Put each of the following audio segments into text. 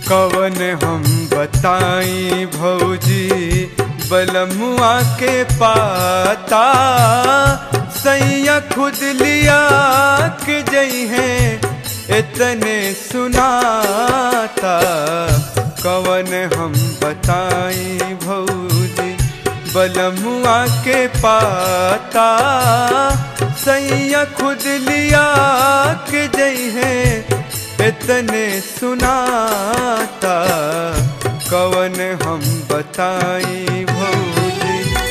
कवन हम बताई भौजी बलमुआ के पाता सैया खुद लिया के जई है इतने सुनाता कवन हम बताई भौजी बलमुआ के पाता सैया खुद लिया के जई है इतने सुनाता कवन हम बताई भौजी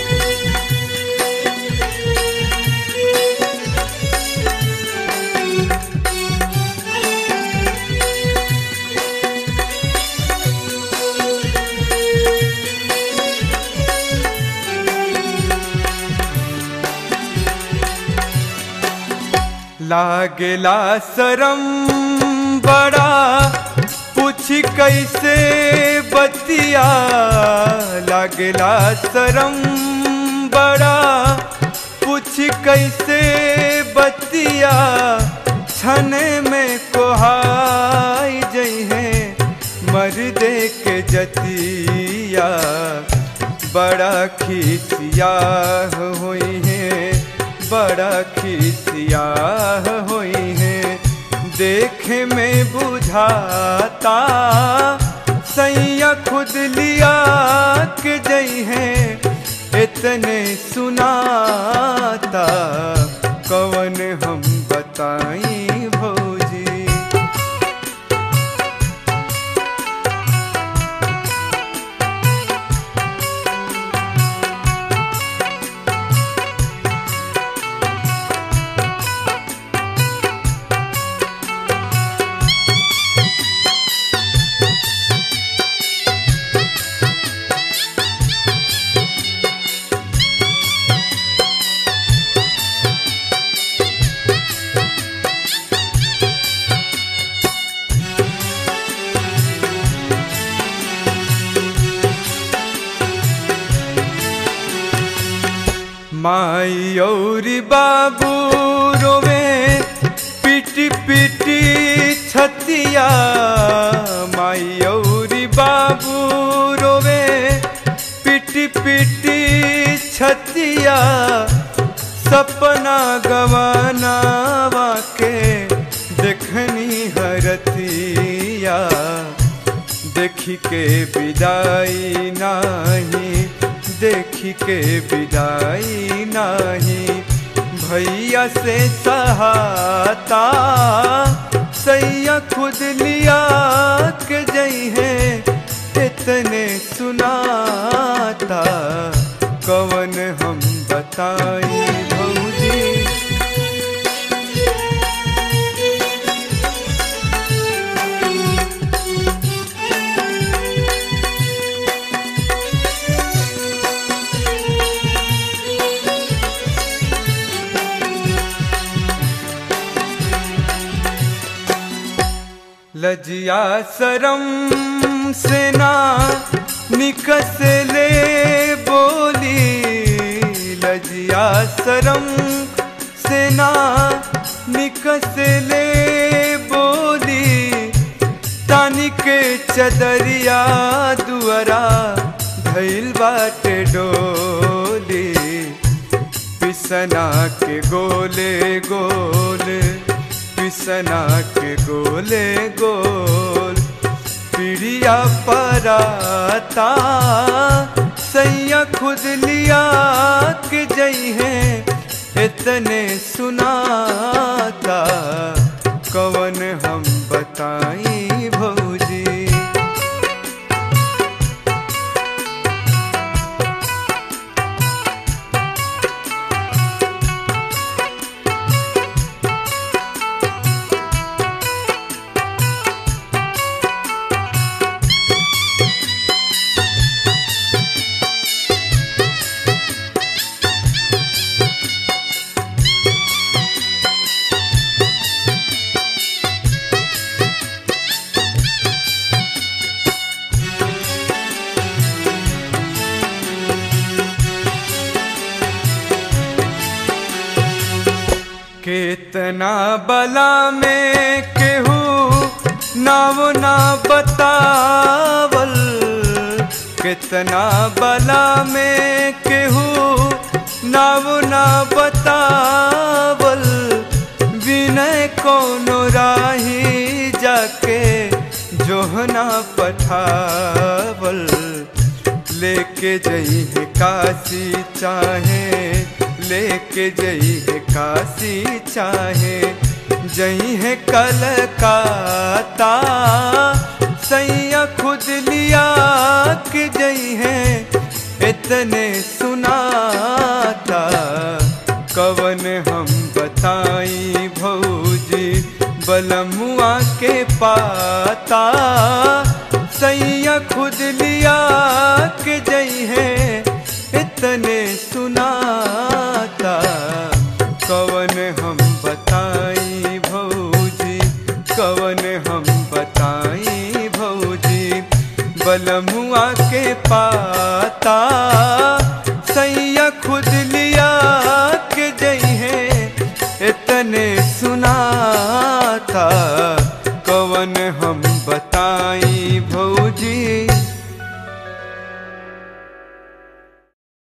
लागेला शरम बड़ा पूछ कैसे बतिया लागेला शरम बड़ा पूछ कैसे बतिया छने में कोहाई जई है मर्दे के जतिया बड़ा खिसिया हुई है बड़ा खिसिया हुई है देखे में बुझाता सैया खुद लिया के जई है इतने सुनाता कवन हम बताई भौजी माई और बाबू रोवे पिटी पिटी छतिया माई और बाबू रोवे पिटी पिटी छतिया सपना गवानावा के देखनी हरतिया देखी के विदाई नाही देखी के विदाई नाही भैया से सहाता सैया खुद लिया के जई है इतने सुनाता कवन हम बताई भौजी लजिया शरम से ना निकस ले बोली लजिया शरम से ना निकस ले बोली तानी के चदरिया दुअरा धैल बाटे डोली पिसना के गोले गोले पिसना के गोले गोल पिड़िया पराता सैया खुद लिया के जई है इतने सुनाता कवन हम बताई भौजी केतना बला में केहू नाव ना बतावल कितना बला में केहू नाव ना बतावल विनय कोनो राही जाके जोहना पठावल लेके जई है काशी चाहे लेके जई है काशी चाहे जई है कलकाता सैया खुद लिया के जई है इतने सुनाता कवन हम बताई भौजी बलमुआ के पाता सैया खुद लिया के जई है